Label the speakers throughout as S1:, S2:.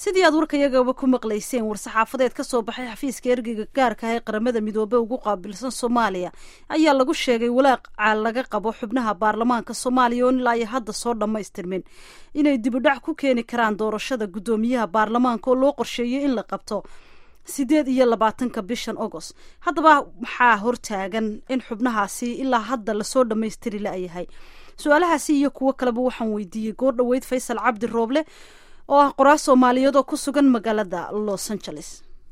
S1: sidii aad warkayagaba ku maqlayseen war-saxaafadeed ka soo baxay xafiiska ergeyga gaarka ah ee qaramada midoobey ugu qaabilsan soomaaliya ayaa lagu sheegay walaaca laga qabo xubnaha baarlamaanka soomaaliya oo ilaa iyo hadda soo dhammaystirmin inay dibudhac ku keeni karaan doorashada guddoomiyaha baarlamaanka oo loo qorsheeyay in la qabto sideed iyo labaatanka bishan agost haddaba maxaa hortaagan in xubnahaasi ilaa hadda lasoo dhammaystiri la-yahay su-aalahaasi iyo kuwo kaleba waxaan weydiiyey goor dhoweyd faysal cabdi rooble oo ah qoraa soomaaliyeed oo ku sugan magaalada los angeles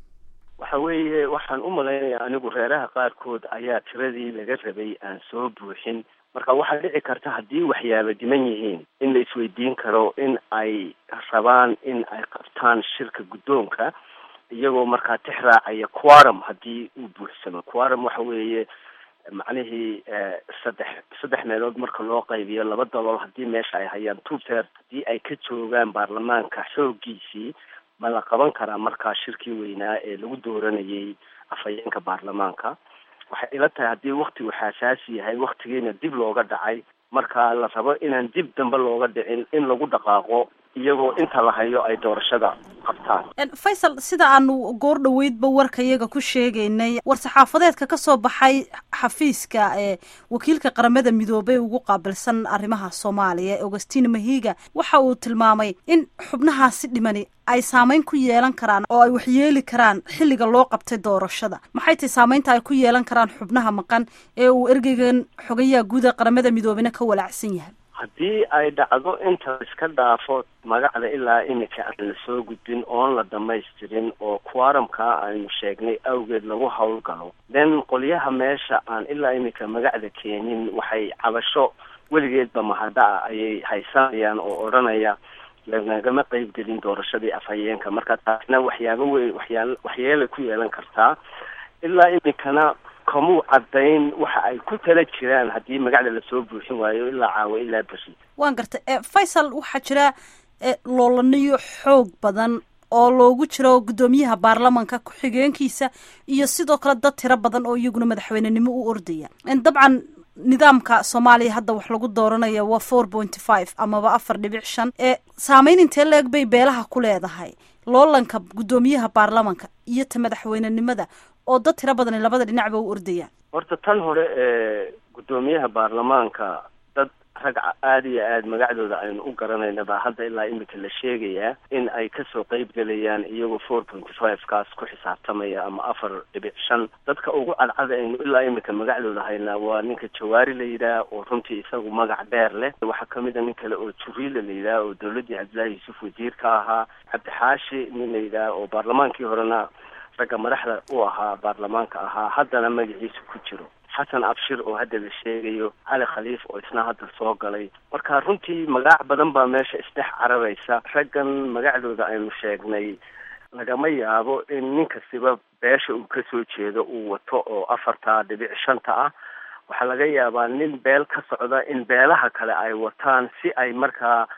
S2: waxa weeye waxaan u malaynayaa anigu reeraha qaarkood ayaa tiradii laga rabay aan soo buuxin marka waxaa dhici karta haddii waxyaaba diman yihiin in la isweydiin karo in ay rabaan in ay qabtaan shirka guddoonka iyagoo markaa tix raacaya quorum haddii uu buuxsamo quorum waxa weeye macnihii saddex saddex meelood marka loo qaybiyo laba dalool haddii meesha ay hayaan two third haddii ay ka joogaan baarlamaanka xooggiisii ma la qaban karaa markaa shirkii weynaa ee lagu dooranayay afhayeenka baarlamaanka waxay ila tahay haddii waktigu xaasaasi yahay waktigiina dib looga dhacay marka la rabo inaan dib dambe looga dhicin in lagu dhaqaaqo iyagoo inta la hayo ay doorashada qabtaan
S1: faysal sida aanu goor dhoweydba warkayaga ku sheegaynay war-saxaafadeedka ka soo baxay xafiiska ee wakiilka qaramada midoobey ugu qaabilsan arrimaha soomaaliya augustin mahiga waxa uu tilmaamay in xubnahaasi dhimani ay saameyn ku yeelan karaan oo ay waxyeeli karaan xilliga loo qabtay doorashada maxay tahay saameynta ay ku yeelan karaan xubnaha maqan ee uu ergeygan xogayaha guud ee qaramada midoobena ka walaacsan yahay
S2: haddii ay dhacdo inta iska dhaafo magacda ilaa iminka aan la soo gudbin oon la dhamaystirin oo quorumka aynu sheegnay awgeed lagu howlgalo then qolyaha meesha aan ilaa iminka magacda keenin waxay cabasho weligeedba mahadda-a ayay haysanayaan oo odhanaya lanagama qeybgelin doorashadii afhayeenka marka taasna waxyaaba weyn waxyaa waxyeelay ku yeelan kartaa ilaa iminkana kamuu caddayn waxa ay ku tala jiraan haddii magacda lasoo buuxin waayo ilaa caawa ilaa beri
S1: waan gartay faysal waxaa jira loolaniyo xoog badan oo loogu jiro guddoomiyaha baarlamanka ku-xigeenkiisa iyo sidoo kale dad tiro badan oo iyaguna madaxweynenimo u ordaya dabcan nidaamka soomaaliya hadda wax lagu dooranaya waa four pointy five amaba afar dhibic shan ee saameyn intee la-eg bay beelaha ku leedahay loolanka guddoomiyaha baarlamanka iyo ta madaxweynenimada oo dad tiro badan labada dhinacba u ordayaan
S2: horta tan hore ee guddoomiyaha baarlamaanka dad rag aada iyo aada magacdooda aynu u garanayna baa hadda ilaa iminka la sheegayaa in ay kasoo qeyb gelayaan iyagoo four pointy five kaas ku xisaabtamaya ama afar dhibic shan dadka ugu cadcada aynu ilaa iminka magacdooda haynaa waa ninka jawaari la yidhaah oo runtii isagu magac dheer leh waxaa kamid a nin kale oo juriila la yidhaah oo dawladdii cabdillaahi yuusuf wasiir ka ahaa cabdixaashi nin la yidhaah oo baarlamaankii horena ragga madaxda u ahaa baarlamaanka ahaa haddana magaciisa ku jiro xasan abshir oo hadda la sheegayo cali khaliif oo isna hadda soo galay marka runtii magac badan baa meesha isdhex cararaysa raggan magacdooda aynu sheegnay lagama yaabo in nin kastiba beesha uu kasoo jeedo uu wato oo afarta dhibic shanta ah waxaa laga yaabaa nin beel ka socda in beelaha kale ay wataan si ay markaa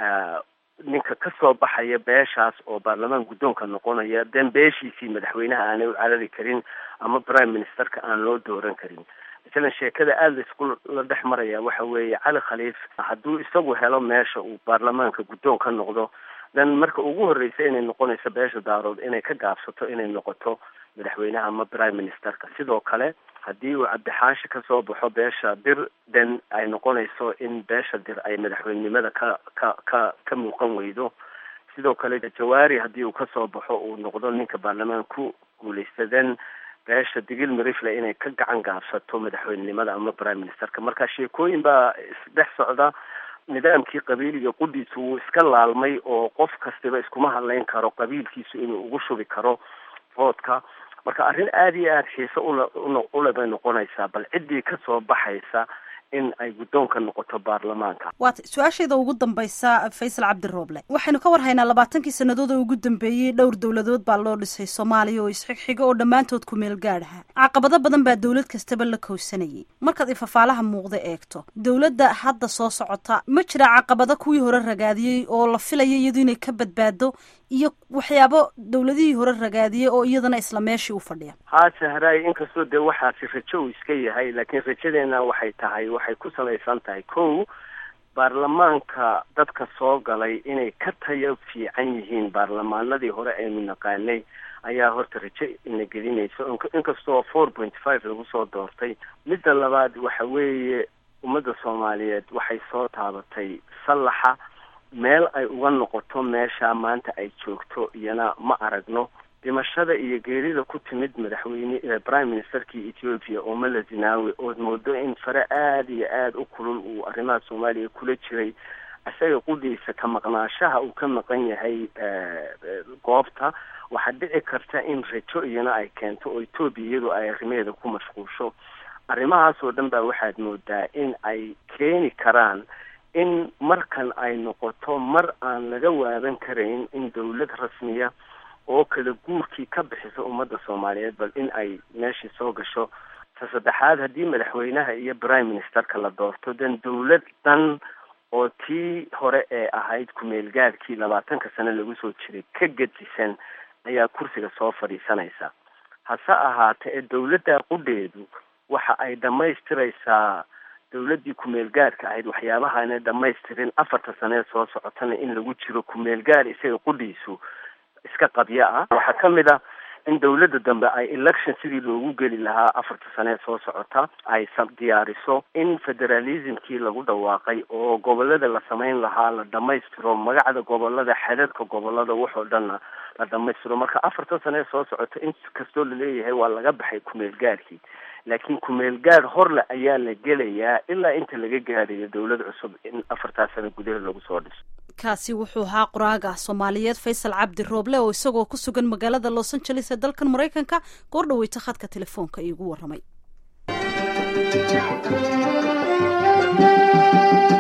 S2: ninka kasoo baxaya beeshaas oo baarlamaan guddoonka noqonaya den beeshiisii madaxweynaha aanay u carari karin ama prime ministerka aan loo dooran karin masalan sheekada aada laisku la dhex maraya waxa weeye cali khaliif hadduu isagu helo meesha uu baarlamaanka guddoon ka noqdo then marka ugu horreysa inay noqonayso beesha daarood inay ka gaabsato inay noqoto madaxweynaha ama prime ministerka sidoo kale haddii uu cabdixaashi kasoo baxo beesha dir den ay noqonayso in beesha dir ay madaxweynenimada ka ka ka ka muuqan weydo sidoo kale jawaari haddii uu kasoo baxo uu noqdo ninka baarlamaan ku guuleysta then beesha digil marifle inay ka gacan gaabsato madaxweynenimada ama prime ministerka marka sheekooyin baa isdhex socda nidaamkii qabiiliga qudhiisu wuu iska laalmay oo qof kastiba iskuma hadlayn karo qabiilkiisu inuu ugu shubi karo voodka marka arrin aada iyo aada xiise ula ule bay noqonaysaa bal ciddii kasoo baxaysa in ay guddoonka noqoto baarlamaanka
S1: waata su-aasheeda ugu dambaysa faysal cabdirooble waxaynu ka war haynaa labaatankii sannadood oo ugu dambeeyey dhowr dowladood baa loo dhisay soomaaliya oo isxigxiga oo dhammaantood ku meel gaadhaha caqabado badan baa dowlad kastaba la kowsanayay markaad ifafaalaha muuqda eegto dowladda hadda soo socota ma jira caqabado kuwii hore ragaadiyey oo la filaya iyadu inay ka badbaado iyo waxyaabo dowladihii hore ragaadiyey oo iyadana isla meeshii u fadhiya
S2: haa sahraay inkastoo dee waxaasi rajo uu iska yahay laakiin rajadeena waxay tahay waxay ku salaysan tahay kow baarlamaanka dadka soo galay inay ka tayo fiican yihiin baarlamaanadii hore aynu naqaanay ayaa horta rajo ina gelinaysa inkastoo four point five lagu soo doortay midda labaad waxa weeye ummadda soomaaliyeed waxay soo taabatay sallaxa meel ay uga noqoto meesha maanta ay joogto iyana ma aragno dhimashada iyo geerida ku timid madaxweyne prime ministerkii ethiopia oo mala zinaawi ood moodo in fare aada iyo aada u kulul uu arrimaha soomaaliya kula jiray isaga qudhiisa ka maqnaashaha uu ka maqan yahay goobta waxaa dhici karta in rajo iyana ay keento oo etoobiya iyadu ay arrimaheeda ku mashquulsho arrimahaas oo dhan baa waxaad moodaa in ay keeni karaan in markan ay noqoto mar aan laga waadan karayn in dawlad rasmiya oo kala guurkii ka bixisa ummadda soomaaliyeed bal in ay meeshii soo gasho ta saddexaad haddii madaxweynaha iyo prime ministerka la doorto dan dawlad dhan oo tii hore ee ahayd ku-meelgaadkii labaatanka sano lagu soo jiray ka gedisan ayaa kursiga soo fadhiisanaysa hase ahaate ee dawladda qudheedu waxa ay dhammaystiraysaa dawladdii ku-meelgaadhka ahayd waxyaabahaana dhamaystirin afarta sanee soo socotana in lagu jiro ku-meelgaadh isaga qudhiisu iska qabyo ah waxaa ka mid ah in dawladda dambe ay election sidii loogu geli lahaa afarta sanee soo socota ay diyaariso in federalismkii lagu dhawaaqay oo gobolada la samayn lahaa la dhamaystiro magacda gobolada xadadka gobolada waxoo dhanna la dhamaystiro marka afarta sanee soo socota in kastoo laleeyahay waa laga baxay ku-meelgaadhkii laakiin ku-meelgaadh horle ayaa la gelayaa ilaa inta laga gaadhayo dawlad cusub in afartaa sano gudaheed lagu soo dhiso
S1: kaasi wuxuu ahaa qoraaga soomaaliyeed faysal cabdi rooble oo isagoo ku sugan magaalada los angeles ee dalkan maraykanka goor dhaweyta khadka telefoonka iigu warramay